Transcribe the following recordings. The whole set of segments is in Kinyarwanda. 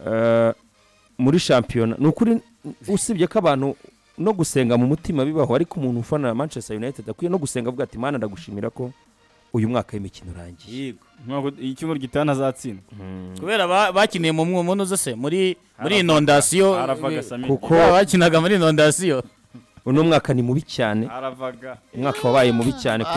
eh, muri shampiyona ni ukuri usibye ko abantu no gusenga mu mutima bibaho ariko umuntu ufana manchester united akwiye no gusenga avuga ati mana ndagushimira ko uyu mwaka w'imikino urangiye yego ntabwo icyumweru gitaha ntazatsinda kubera ba- bakiniye mu mwomono zose muri muri inondasiyo aravaga sami kuko Ba- bakinaga muri inondasiyo uno mwaka ni mubi cyane aravaga umwaka wabaye mubi cyane kuri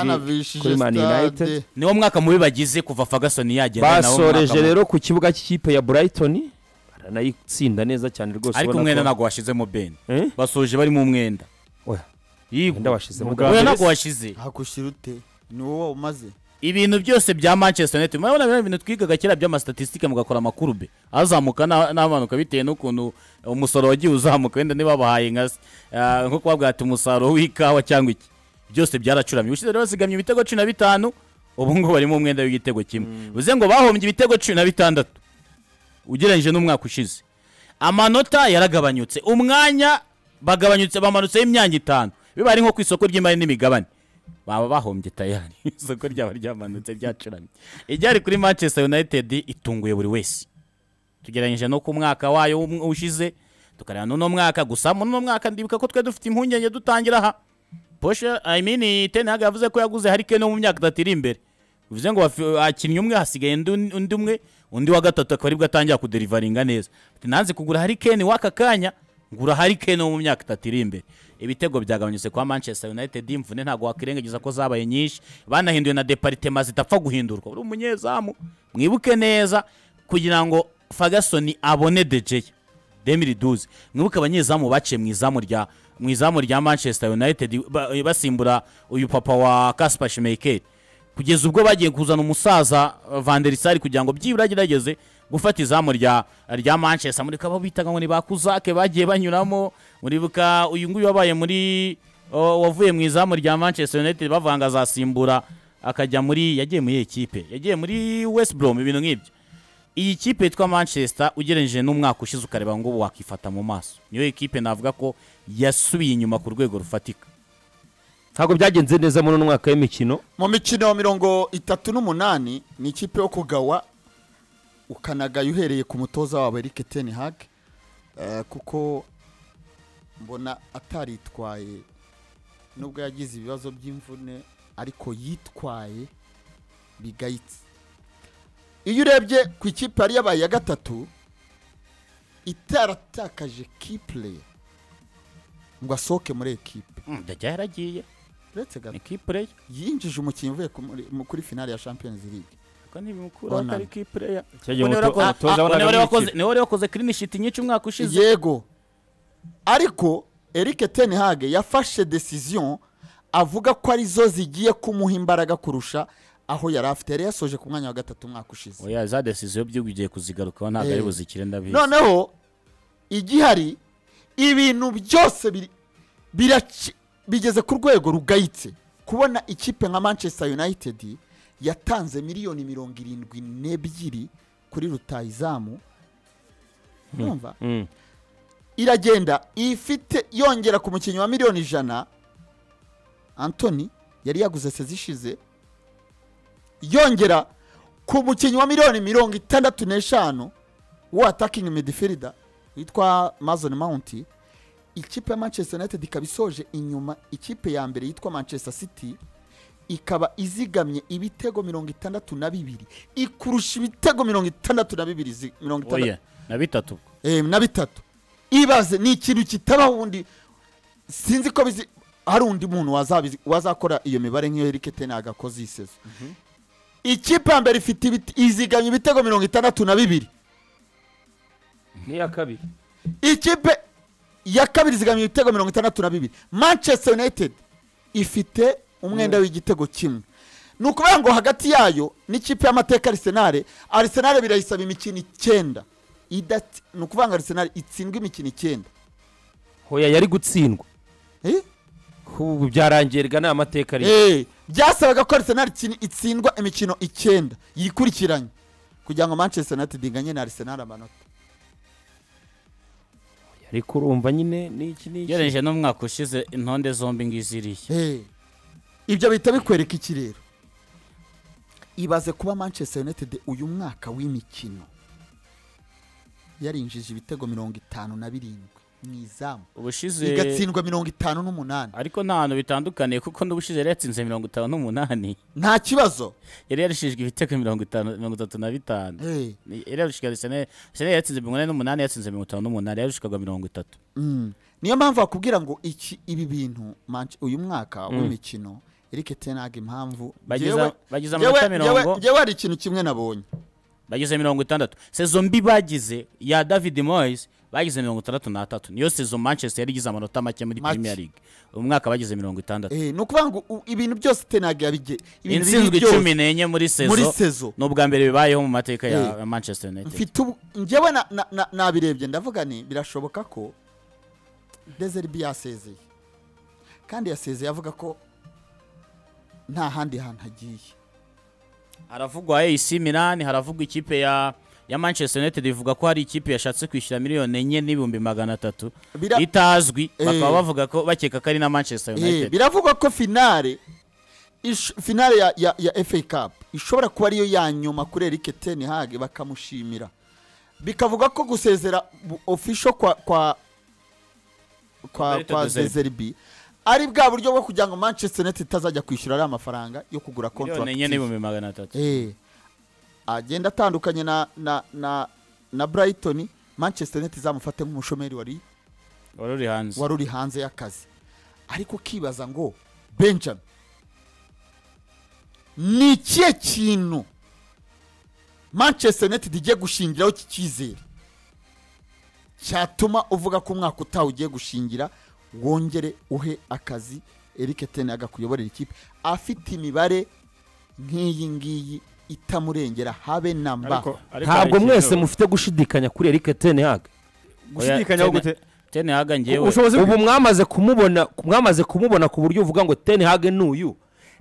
kuri banavishije Man United. sitade niwo mwaka mubi bagize kuva fagasoni yagera ni nawo mwaka basoreje mubi. rero ku kibuga cy'ikipe ya burayitoni baranayitsinda neza cyane rwose ariko ubona umwenda ko- ntabwo washizemo beni Eh? basoje barimo umwenda Oya. yego Umwenda washizemo Ubwa Oya, mbere ntabwo washize hakushyira ute ni wowe umaze ibintu byose bya manchester united murabona bino bintu twigaga kera by'amasitatisitike mugakora amakurube azamuka n'a- n'amanuka bitewe n'ukuntu umusoro wagiye uzamuka wenda niba bahaye nka se. Ah, nko kubabwira ati umusaruro w'ikawa cyangwa iki byose byaracuramye ubushize rero basigamye ibitego cumi na bitanu ubu ngo barimo umwenda w'igitego kimwe bivuze ngo bahombye ibitego cumi na bitandatu ugereranyije n'umwaka ushize amanota yaragabanyutse umwanya bagabanyutse bamanutseho imyanya itanu biba ari nko ku isoko ry'imari n'imigabane baba bahombye tayari isoko ryaba ryamanutse ryacuramye iryari kuri manchester united itunguye buri wese tugereranyije no ku mwaka wayo w'um- ushize tukareba n'uno mwaka gusa muri uno mwaka ndibuka ko twari dufite impungenge dutangira aha poshe i mean tenag yavuze ko yaguze harikene mu myaka itatu iri imbere bivuze ngo bafi- abakinnyi umwe hasigaye undi undi umwe undi wa gatatu akaba aribwo atangira kuderivaringa neza Ati, nanze kugura harikene w'aka kanya ngura harikene wo mu myaka itatu iri imbere ibitego byagabanyutse kwa manchester united imvune ntabwo wakwirengagiza ko zabaye nyinshi banahinduye na deparitema zidapfa guhindurwa uri umunyezamu mwibuke neza kugira ngo fagasoni abone dejeya demiri duzi mwibuke abanyezamu baciye mu izamu rya mu izamu rya manchester united ba- basimbura uyu papa wa kaspa shimekeri kugeza ubwo bagiye kuzana umusaza uh, Van der Sar kugira ngo byibura agerageze gufata izamu rya rya manchester muri kabo bitaga ngo ni bakuzake bagiye banyuramo muribuka uyu nguyu wabaye muri uh, wavuye mu izamu rya manchester united bavanga azasimbura akajya muri yagiye muri ekipe yagiye muri west brom ibintu nk'ibyo iyi kipe yitwa manchester ugereranyije n'umwaka ushize ukareba ngo ubu wakifata mu maso niyo ekipe navuga ko yasubiye inyuma ku rwego rufatika ntabwo byagenze neza muri uno mwaka w'imikino mu mikino mirongo itatu n'umunani ni ikipe yo kugawa ukanagaye uhereye ku mutoza wawe Eric Ten Hag eh, kuko mbona ataritwaye nubwo yagize ibibazo by'imvune ariko yitwaye bigayitse iyo urebye ku ikipe yari yabaye iya gatatu itaratakaje kipureya ngo asohoke muri ekipe Mm, ndajya yaragiye uretse gato ni kipureya yinjije umukinnyi uvuye ku- muri- mu- kuri finale ya champions league ko ntibimukuraho Bonani. atari kipureya cyagiye Niwe umuto- wari umutoza wakoze- waraga niwe wari muri wakoze- ikipe. niwe wari wakoze clean sheet nyinshi umwaka ushize yego ariko eric ten hag yafashe decision avuga ko arizo zigiye kumuha imbaraga kurusha aho yari afite yari yasoje ku mwanya wa gatatu umwaka ushize oya za decision by'ubu ugiye kuzigarukaho ntabwo ari Eh. buzikire ndabizi noneho igihari ibintu byose biri- biraci- bigeze ku rwego rugayitse kubona ikipe nka manchester united yatanze miliyoni mirongo irindwi n'ebyiri kuri rutayizamu numva Mm. iragenda ifite yongera ku mukinnyi wa miliyoni ijana antoni yari yaguze sezishize yongera ku mukinnyi wa miliyoni mirongo itandatu n'eshanu w'atakingi midifirida witwa mazoni mawunti ikipe ya manchester united ikaba isoje inyuma ikipe ya mbere yitwa manchester city ikaba izigamye ibitego mirongo itandatu na bibiri ikurusha ibitego mirongo itandatu na bibiri zi- mirongo itandatu oya na bitatu ubwo. eh, na bitatu ibaze ni ikintu kitabaho ubundi sinzi ko bizi hari undi muntu wazabizi- wazakora iyo mibare nk'iyo Eric Ten Hag akoze iyi sezo ikipe ya mbere ifite ibite- izigamye ibitego mirongo itandatu na bibiri n'iya kabiri ikipe ya kabiri izigamye ibitego mirongo itandatu na bibiri manchester united ifite umwenda w'igitego kimwe ni ukuvuga ngo hagati yayo n'ikipe y'amateka arisenale arisenale birayisaba imikino icyenda Idati- ni ukuvuga ngo arisenale itsindwa imikino icyenda hoya yari gutsindwa Eh? ubu byarangiye rega nta mateka ariyo Eh, byasabaga ko Arsenal itsin- itsindwa imikino icyenda yikurikiranye kugira ngo Manchester United inganye na Arsenal amanota ariko urumva nyine n'iki n'iki ugereranyije n'umwaka ushize intonde zombi ngiziriye Eh, ibyo bihita bikwereka iki rero ibaze kuba Manchester United uyu mwaka w'imikino yarinjije ibitego mirongo itanu na birindwi mu izamu ubushize igatsindwa mirongo itanu n'umunani ariko nta hantu bitandukaniye kuko n'ubushize yari yatsinze mirongo itanu n'umunani nta kibazo yari yarishijwe ibitego mirongo itanu mirongo itatu na bitanu Eh, Ni- yari yarushikaga Arsenal Arsenal yatsinze mirongo inani n'umunani yatsinze mirongo itanu n'umunani yarushikaga mirongo itatu mm. niyo mpamvu bakubwira ngo iki ibi bintu Manch- uyu mwaka w'imikino Eric Ten Hag impamvu Bageza- Njyewe- bageza njyewe- amanota mirongo. njyewe- njyewe hari ikintu kimwe nabonye bagize mirongo itandatu sezo mbi bagize ya david moyes bagize mirongo itandatu n'atatu niyo sezo manchester yari igize amanota make muri Make. premier league uyu mwaka bagize mirongo itandatu Eh, ni ukuvuga ngo u- ibintu byose Ten Hag yabige ibintu bibi insinzwe byose cumi n'enye muri muri sezo sezo ni ubwa mbere bibayeho mu mateka Eh. ya manchester united mfite ubu njyewe na- na- na- nabirebye ndavuga ni birashoboka ko dezeribi yasezeye kandi yasezeye avuga ko nta handi hantu agiye haravugwa ac milan haravugwa ikipe ya ya manchester united ivuga ko hari ikipe yashatse kwishyura miliyoni enye n'ibihumbi magana atatu Bira- itazwi Eh. bakaba bavuga ko bakeka ko ari na manchester Eh, united biravugwa ko finale ish- finale ya, ya, ya FA Cup ishobora kuba ariyo ya nyuma kuri Eric Ten Hag bakamushimira bikavuga ko gusezera bu- official kwa kwa kwa, Roberto kwa De Zerbi. Zerbi ari bwa buryo bwo kugira ngo Manchester United itazajya kwishyura ariya mafaranga yo kugura miliyoni contract enye n'ibihumbi magana atatu eh agenda atandukanye na na na na Brighton Manchester United izamufate nk'umushomeri wari wari uri hanze wari uri hanze y'akazi ariko ukibaza ngo benjamin ni ikihe kintu manchester united igiye gushingiraho iki cyizere cyatuma uvuga ko umwaka utaha ugiye gushingira wongere uhe akazi eric ten Hag kuyoborera ikipe afite imibare nk'iyi ngiyi itamurengera habe na mba Ariko- ariko hari ntabwo ikintu- mwese mufite gushidikanya kuri Eric Ten Hag gushidikanyaho Oya, gute tene haga njyewe ubushobozi bwe ubu mwamaze kumubona mwamaze kumubona ku buryo uvuga ngo Ten Hag n'uyu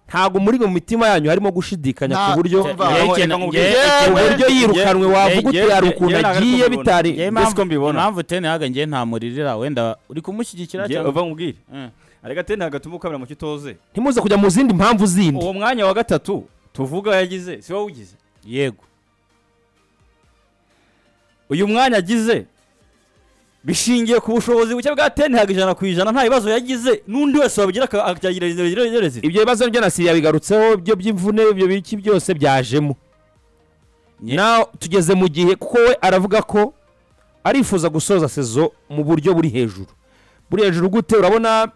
ntabwo muri mu mitima yanyu harimo gushidikanya Nta- ku buryo Ten- ku Yewe, Njyewe ikintu- reka njyewe- nkubwire. ikintu- buryo yirukanwe wavuga uti yewe- hari ukuntu yewe ntabwo agiye ari ko mbibona. bitari njyewe mbese impamvu- ko mbibona. impamvu tene haga njyewe ntamuririra wenda uri kumushyigikira Njye- cyangwa uva nkubwire Eh. arega tene hagatuma ukabira mu kitoze ntimuze kujya mu zindi mpamvu zindi uwo mwanya wa gatatu tuvuga yagize si wowe ugize yego uyu mwanya agize bishingiye ku bushobozi buke bwa tene haga ijana ku ijana nta bibazo yagize n'undi wese wabigira aka- akagira rezida ibyo bibazo byo na Syria bigarutseho byo by'imvune ibyo biki byose byajemo Nye- nawe tugeze mu gihe kuko we aravuga ko arifuza gusoza sezo mu buryo buri hejuru buri hejuru gute urabona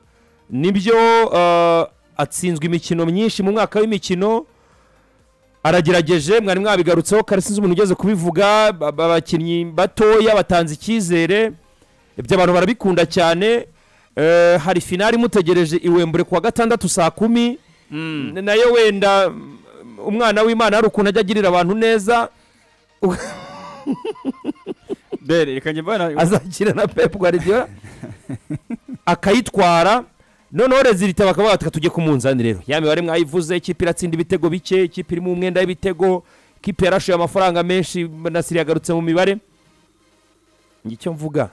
nibyo eh, atsinzwe imikino myinshi mu mwaka w'imikino aragerageje mwari mwabigarutseho kare sinzi umuntu ugeze kubivuga ba- ba- abakinnyi batoya batanze icyizere ibyo abantu barabikunda cyane Eh, hari finari imutegereje i Wembley kuwa gatandatu saa kumi N- nayo wenda mm, umwana w'imana hari ukuntu ajya agirira abantu neza dere reka njye mbana azakira na Pep Guardiola akayitwara noneho rezilita bakaba bataka tujye ku munzani rero ya mibare mwayivuze ikipe iratsinda ibitego bike ikipe irimo umwenda w'ibitego ikipe yarashoye amafaranga menshi na Siri yagarutse mu mibare njye icyo mvuga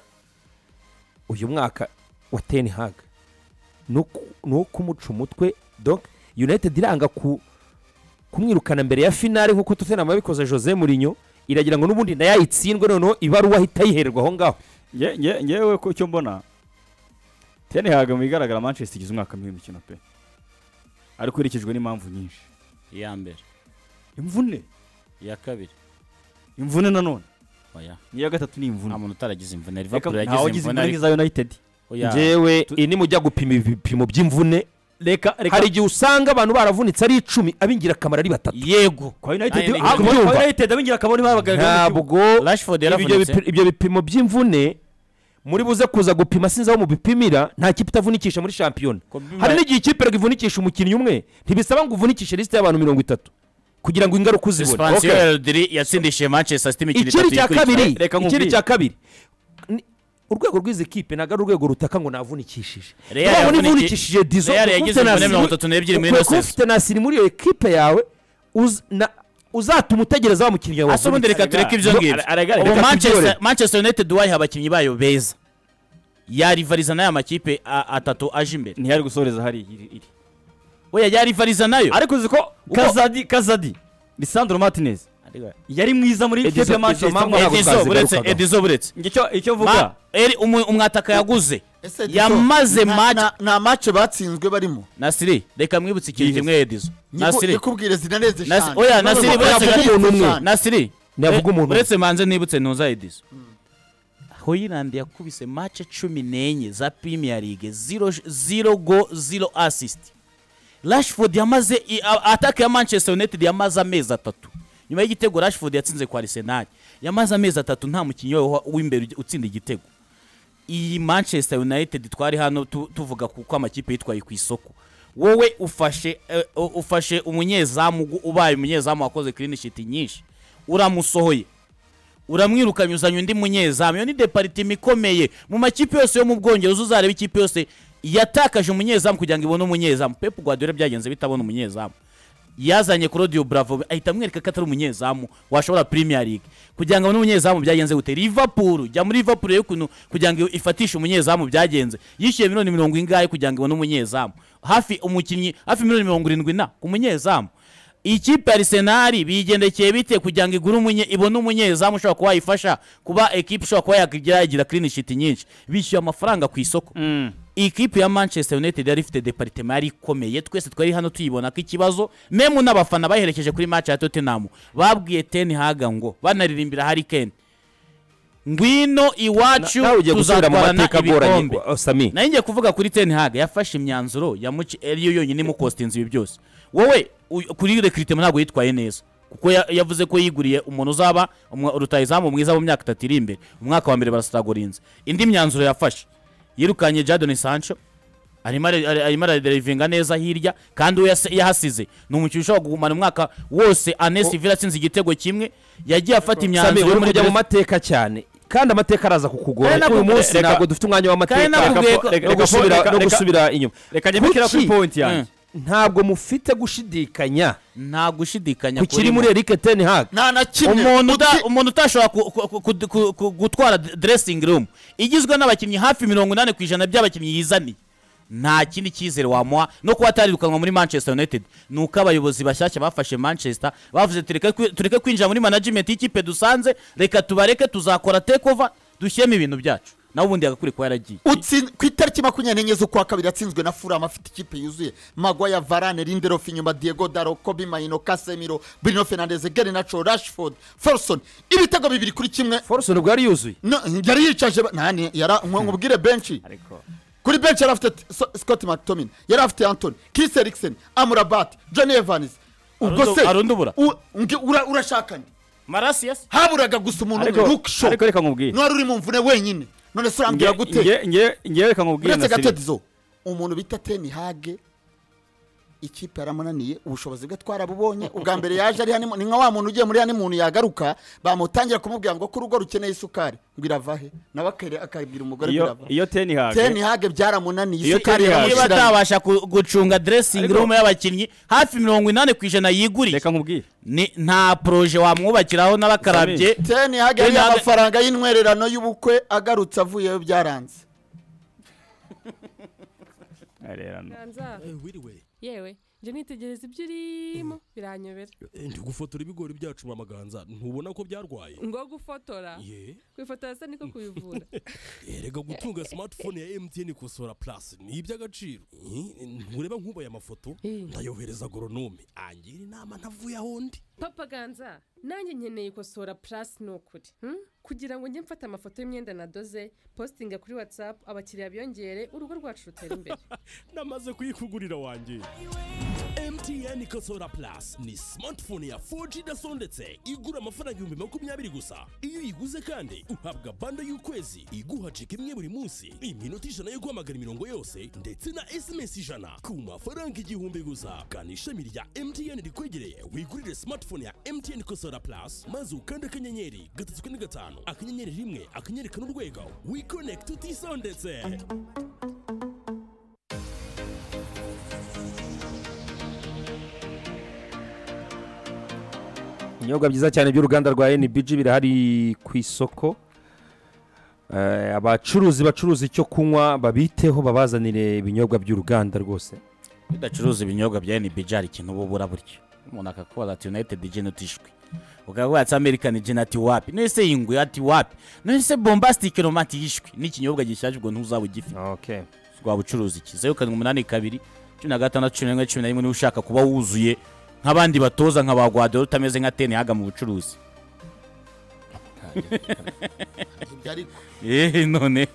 uyu mwaka wa Ten Hag ni uku- ni uwo kumuca umutwe donc United iranga ku kumwirukana mbere ya finale nk'uko Tottenham yabikoze Jose Mourinho iragira ngo n'ubundi nayo ayitsindwe noneho ibaruwa ahita yihererwa aho ngaho Nge- nge- ngewe ku cyo mbona tene haga mu bigaragara manchester igize umwaka mubi w'imikino pe ariko ikurikijwe n'impamvu nyinshi iya mbere imvune iya kabiri imvune nanone oya n'iya gatatu ni nta imvune muntu utaragize imvune Reka- liverpool ntawe yagize wagize imvune imvune ariko nk'iza united oya ngewe iyi nimujya gupima ibipimo by'imvune reka reka hari igihe usanga abantu baravunitse ari icumi ab'ingirakamaro ari batatu yego kwa united Nta- ah, kubyumva. kwa united abingira kabone babagaragara mu kibuga. ntabwo rashford ibyo bipi- yaravunitse ibyo bipimo by'imvune muri buze kuza gupima sinzi aho mubipimira nta kipe itavunikisha muri shampiyona Kobe hari Bryant- n'igihe ikipe ivunikisha umukinnyi umwe ntibisaba ngo uvunikishe lisite y'abantu mirongo itatu kugira ngo ingaruka uzibone expansiyo Okay. ya rodiri yatsindishije manchester city imikino itatu ikindi cya ikurikiranye. kabiri Reka nkubwire. ikindi cya kabiri Ni- urwego rw'izi kipe ntabwo ari urwego rutaka ngo navunikishije Real urabona yavuniki- ivunikishije dizo Real ukaba yagize ufite na imvune Siri- mirongo itatu n'ebyiri muri ukaba ino season. ufite na siri muri iyo ekipe yawe uz- na- uzatuma utegereza wa mukinnyi wawe asa ubundi reka Arega- tureke ibyo ngibyo Are- arega- ubu reka manchester tubyore. manchester united wayiha abakinnyi bayo beza yarivariza n'aya makipe a- atatu aje imbere ntiyari gusoreza hari iri iri. we yarivariza nayo ariko uzi ko kazadi kazadi lisandro martinez yari mwiza muri Edison- kipe ya Edison manchester mpamvu ntabwo mwana twazi edizo buretse garukagaho. edizo buretse njye icyo- icyo Ma- vuga eri- umu- umwataka yaguze Ese Edison, yamaze nta- match nta- nta mace batsinzwe barimo nasiri reka mwibutse ikintu Yihuse. kimwe edizo nasiri nikubwire zinarenze Nasi- eshanu oya, None Nasiri, ubu buretse yavuga umuntu umwe. eshanu. nasiri Navuga umuntu uretse manze nibutse ntuza edizo hoyirandi yakubise mace cumi n'enye za premier league zero, zero go zero assist rashford yamaze i- a- ataka ya manchester united yamaze amezi atatu nyuma y'igitego rashford yatsinze kwa arsenal yamaze amezi atatu nta mukinnyi wa- w'imbere ugi- utsinda igitego iyi manchester united twari hano tu- tuvuga kuko amakipe yitwaye ku isoko wowe ufashe eh, u- ufashe umunyezamu gu- ubaye umunyezamu wakoze clean sheet nyinshi uramusohoye uramwirukanye uzanye undi munyezamu iyo ni departima ikomeye mu makipe yose yo mu bwongereza uzareba ikipe yose yatakaje umunyezamu kugira ngo ibone umunyezamu pepu guardiola byagenze bitabona umunyezamu yazanye claudio bravo ahita amwereka ko atari umunyezamu washobora premier league kugira ngo abone umunyezamu byagenze gute liverpool jya muri liverpool rero ukuntu kugira ngo ifatishe umunyezamu byagenze yishyuye miliyoni mirongo ingahe kugira ngo ibone umunyezamu hafi umukinnyi hafi miliyoni mirongo irindwi na ku munyezamu ikipe arisenali bigendekeye bite kugira ngo igure umunye ibone umunyezamu ushobora kuba yayifasha kuba ekipe ishobora kuba yakigira yagira clean sheet nyinshi bishyuye amafaranga ku isoko Mm. ikipe ya manchester united yari ifite departement yari ikomeye twese twari hano tuyibona ko ikibazo memu n'abafana bayiherekeje kuri match ya tottenham babwiye ten haga ngo banaririmbira hari ken ngwino iwacu nawe ugiye gusubira mu tuzatwarana mateka agoranye ibikombe uh, sami nari ngiye kuvuga kuri ten hag yafashe imyanzuro yamuci ariyo yonyine imukostinze ibi byose wowe u- kuri rekiritema ntabwo yitwaye neza kuko ya- yavuze ko yiguriye umuntu uzaba umwa- rutayizamu mwiza mu myaka itatu iri imbere umwaka wa mbere barasitagorinze indi myanzuro yafashe yirukanye jadoni sancho arimo ari- ari- arimo araderivinga neza hirya kandi uwo yase- yahasize ni umukinnyi ushobora kugumana umwaka wose anesi vila atsinze igitego kimwe yagiye afata sami imyanzuro yo uri muri kujya mu Brest- mateka cyane kandi amateka araza kukugora Kandi uyu nakubwiye- munsi reka- ntabwo dufite umwanya kandi w'amateka nakubwiye ko- no reka- gusubira reka- no reka- gipikira inyuma reka nyipikira Kuki? kuri pointi Mm. yanjye ntabwo mufite gushidikanya nta gushidikanya ku kiri kurimo. muri eric ten hag nta na kimwe umuntu uda- Uti- umuntu utashobora ku- ku- ku- ku- ku- ku- gutwara dressing room igizwe n'abakinnyi hafi mirongo inani ku ijana by'abakinnyi yizaniye nta kindi cyizere wamuha no kuba atarirukanwa muri manchester united ni uko abayobozi bashyashya bafashe manchester bavuze tureke kwi- tureke kwinjira muri management y'ikipe dusanze reka tubareke tuzakora takeover dushyiremo ibintu byacu nawe ubundi yagakwiye kuba yaragiye utsin- ku itariki makumyabiri n'enye z'ukwa kabiri atsinzwe na furama afite ikipe yuzuye magwaya varane lindelof inyuma diego daro kobi mahino kasemiro bruno fernandez gerinacho rashford forson ibitego bibiri kuri kimwe force nibwo yari yuzuye No, yari yicaje ba- nani yara nkubwire benshi ariko kuri benshi yari afite t- So- Scott McTominay yari afite Anthony Chris Eriksen Amrabat Johnny Evans ubwo Arundi- se arundi ubura. u- nge- ura- urashaka nde marasiyasi haburaga gusa umuntu ariko umwe Luke Shaw ariko reka nkubwire n'uwari uri mu mvune wenyine none se urambwira gute Nge- nge- nge reka nkubwire uretse Nasiri. gatetizo umuntu bita Ten Hag ikipe yaramunaniye ubushobozi bwe twarabubonye ubwa mbere yaje ari hanimo ni nka wa muntu ugiye muri hanimunu yagaruka bamutangira kumubwira ngo ko urugo rukeneye isukari ngo irava he nawe akere- akabwira umugore ngo iyo irava iyo ten hag teni hage byaramunaniye Iyo isukari Ten Hag- niba yaramushyiranye atabasha ku- gucunga dressing Ariko- room y'abakinnyi hafi mirongo inani ku ijana yiguriye reka nkubwire Ni- nta poroje wamwubakiraho n'abakarabye teni hage Ten yari Hag- amafaranga y'intwererano y'ubukwe agarutse avuyeyo byaranze arerano Ganza, Eh, wiriwe yewe njye nitegereza ibyo urimo biranyobera Eh, ndi gufotora ibigori byacu mamaganza ntubona ko byarwaye ngo gufotora ye kwifotora se niko kuyivura erega gutunga smartphone ya mtn kosora plus ni iby'agaciro Eh, ntureba nkubaye amafoto Eh. ndayohereza agoronome angira inama ntavuye aho ndi papa ganza nanjye nkeneye ikosora purasi ni ukuri hmm? kugira ngo njye mfate amafoto y'imyenda nadoze positinga kuri watsapu abakiriya biyongere urugo rwacu rutera imbere namaze kuyikugurira wanjye mtn kosora plus ni smartphone ya 4g idasondetse igura amafaranga ibihumbi makumyabiri gusa iyo uyiguze kandi uhabwa bando y'ukwezi iguha cika imwe buri munsi iminota ijana yo guhamagara imirongo yose ndetse na sms ijana ku mafaranga igihumbi gusa kanda ishami rya mtn rikwegereye wigurire smartphone ya mtn kosora plus maze ukande akanyenyeri gatatu kane gatanu akanyenyeri rimwe akanyenyeri kane urwego wikonekite utisondetse ibinyobwa byiza cyane by'uruganda rwa NBG birahari ku isoko Eh, abacuruzi bacuruza icyo kunywa babiteho babazanire ibinyobwa by'uruganda rwose bidacuruza ibinyobwa bya NBJ hari ikintu uba ubura buryo umuntu akakubara ati united gen utishwe ukavuga ati american gen ati wapi nese yingwe ati wapi nese bombastic romant yishwe n'ikinyobwa gishaje ubwo ntuzaba ugifite okay waba ucuruza iki zeru karindwi umunani kabiri cumi na gatandatu cumi na rimwe cumi na rimwe niba ushaka kuba wuzuye nk'abandi batoza nka ba guadoro utameze nka teni haga mu bucuruzi ibyo ariko eee none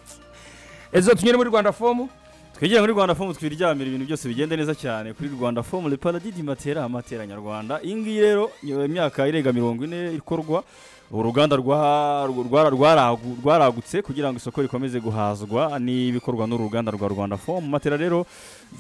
ezo tunyure muri rwanda fomu twegere muri rwanda fomu twiryamire ibintu byose bigenda neza cyane kuri rwanda fomu reparadidi matera amatera nyarwanda iyi ngiyi rero ni imyaka irenga mirongo ine ikorwa uruganda rwa- rwa- rwaragu- rwaragutse kugira ngo isoko rikomeze guhazwa n'ibikorwa n'uru ruganda rwa rwanda fomu matera rero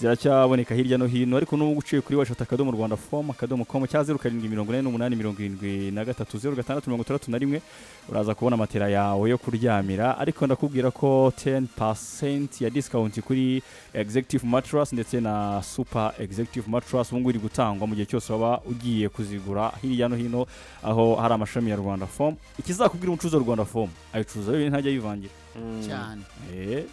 ziracyaboneka hirya no hino ariko n'ubu uciye kuri washata akadomo rwanda fomu akadomo komu cya zeru karindwi mirongo ine n'umunani mirongo irindwi na gatatu zeru gatandatu mirongo itandatu na rimwe uraza kubona matera yawe yo kuryamira ariko ndakubwira ko 10% ya discount kuri executive mattress ndetse na super executive mattress ubu ngubu iri gutangwa mu gihe cyose waba ugiye kuzigura hirya no hino aho hari amashami ya rwanda form ikizakubwira umucuruzi wa rwanda form ayicuruza wenyine ntajya yivangira cyane Eh,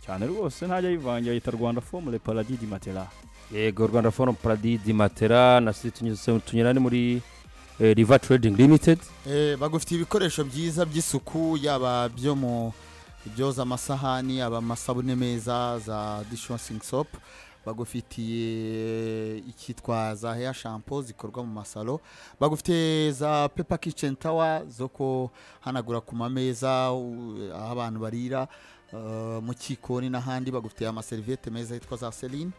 cyane rwose ntajya yivangira yita rwanda form le paradis du matera yego rwanda forum paradidi matera na se tunyuze- tunyurane muri eh, river trading limited Eh, bagufitiye ibikoresho byiza by'isuku yaba byo mu byoza amasahani yaba amasabune meza za dishwashing soap bagufitiye icyitwa za hair shampoo zikorwa mu masalo bagufitiye za pepa kitchen tower zo kuhanagura ku mameza u- aho abantu barira eh, mu kikoni n'ahandi bagufitiye amaseriviyete meza yitwa za celine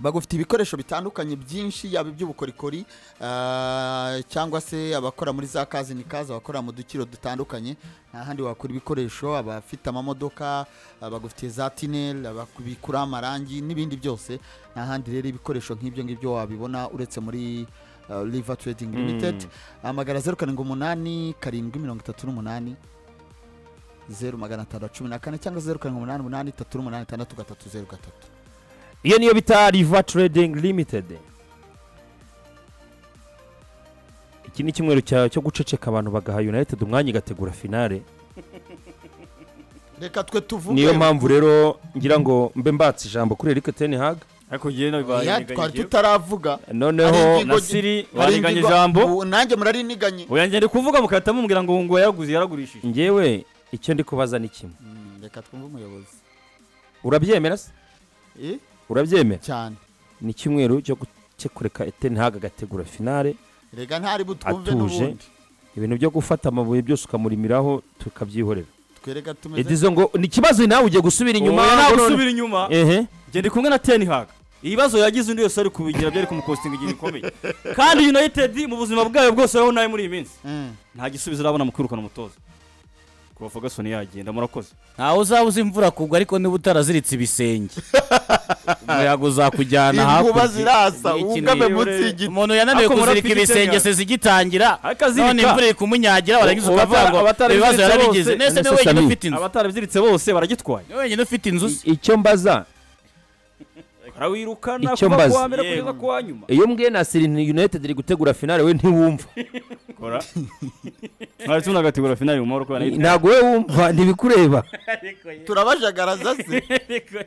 bagufite ibikoresho bitandukanye byinshi yaba iby'ubukorikori ah, cyangwa se abakora muri za kazi ni kazi abakora mu dukiro dutandukanye nta handi wakura ibikoresho abafite amamodoka abagufitiye za tinel ababikura amarangi n'ibindi byose nta handi rero ibikoresho nk'ibyo ngibyo wabibona uretse muri ah, river trading limited amagana zeru karindwi umunani karindwi mirongo itatu n'umunani zeru magana atandatu cumi na kane cyangwa zeru karindwi umunani umunani itatu n'umunani itandatu gatatu zeru gatatu iyo niyo bita river trading limited iki ni icyumweru cya- cyo guceceka abantu bagaha united umwanya igategura finale reka twe tuvuge niyo mpamvu rero ngira ngo mbe mbatse ijambo kuri erike ten hag ariko ngewe nabibaye Ya, twari tutaravuga Hari noneho ingingo- na siri Hari warenganya ingingo- ijambo Ubu nanjye murariniganye oya ngende kuvuga mukahita mumubwira ngo ngo yaguze yaragurishije ngewe icyo ndi kubaza ni kimwe Mm, reka twumve umuyobozi urabyemera se Eh, urabyemera cyane ni icyumweru cyo gu- cyo kureka ten hag agategura finale reka ntari butwumve Atuje. n'ubundi ibintu byo gufata amabuye byose ukamurimiraho tukabyihorera twereka tumeze edizo ngo ni ikibazo nawe ugiye gusubira inyuma oya nawe ntabwo none- usubira inyuma ehe genda kumwe na ten hag ibibazo yagize undi wese ari kubigira byari kumukostinga igihe bikomeye kandi united mu buzima bwayo bwose wowe nawe muri iyi minsi Mm. nta gisubizo urabona mu kwirukana umutoza kuva ferguson yagenda murakoze ntawe uzaba uzi imvura kugwa ariko niba utaraziritse ibisenge umuyaga uzakujyana inkuba hakurya zirasa Ni ikintu wungame rero munsi rero. y'igiti umuntu yananiwe Ako murapfa kuzirika igitenge. ibisenge se zigitangira Ariko azirika. none imvura iri kumunyagira warangiza Ubu ukavuga ngo abatari- ibibazo abatari yarabigize biziritse nese niwe bose- wenyine Sami. ufite inzu abatarabyiritse bose baragitwaye niwe wenyine ufite inzu se icyo mbaza barawirukana Icyo kuva mbaza. kuwa mbere kugeza kuwa nyuma iyo mbwiye nasiri united iri gutegura finale we ntiwumva kora mwari tunagategura finali mu mahoro kubera yuko ntabwo we wumva ntibikureba turabajagaraza se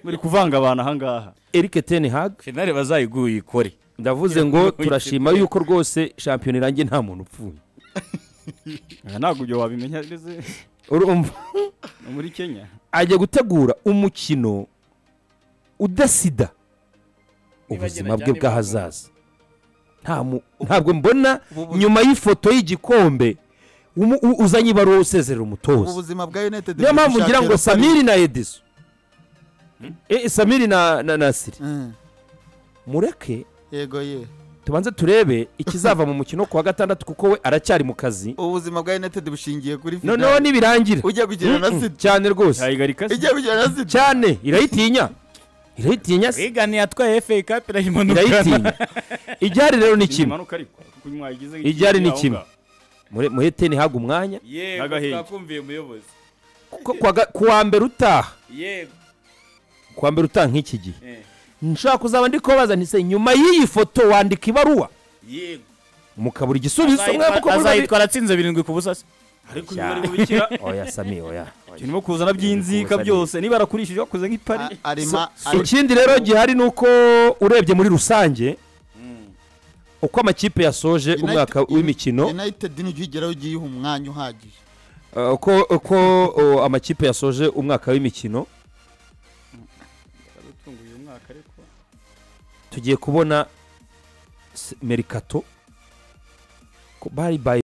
muri kuvanga abantu ahangaha erike ten hag finale bazayiguye uyikore ndavuze ngo turashima yuko rwose shampiyona irangiye nta muntu upfuye Aha ntabwo ibyo wabimenya ndetse urumva ni muri kenya ajya gutegura umukino udasida ubuzima bwe bw'ahazaza Nta mu- ntabwo mbona nyuma y'ifoto y'igikombe umu- u- uzanye ibaruwa usezerera umutoza ubuzima bwa united niyo mpamvu ngira ngo bushakira samiri na edizo Eh, samiri na na nasiri Mm, mureke yego ye tubanze turebe ikizava mu mukino ku wa gatandatu kuko we aracyari mu kazi ubuzima bwa united bushingiye kuri finale. noneho nibirangira ujya kugira na Mm-mm, sida cyane rwose cyayigarika se ujya kugira na sida cyane irayitinya irayitinya se rigani yatwaye fa cup irayimanukana irayitinya igihari rero ni kimwe imanuka ariko kuko inyuma yagize Igihari ni aho kimwe. ngaho. Mure- muhe teni haga umwanya Ntabwo yego ahenze. twakumviye umuyobozi kuko ku wa ga- ku wa mbere utaha yego ku wa mbere utaha nk'iki gihe Eh. nshaka kuzaba ndi kubabaza nti se nyuma y'iyi foto wandika ibaruwa yego mukabura igisubizo mwe kuko muri babiri azayitwara atsinze birindwi ku busa se ariko Cya. bari bubikira oya sami oya oya. turimo kuzana by'inzika byose niba arakurishije wakoze nk'ipari A- arima ikindi rero gihari ni uko urebye muri rusange uko amakipe yasoje umwaka United- w'imikino united nijya ugeraho ugiye iha umwanya uhagije Uh, uko uko uh, amakipe yasoje umwaka w'imikino yaradutunguye uyu mwaka ariko tugiye kubona s- merikato ko bari bayi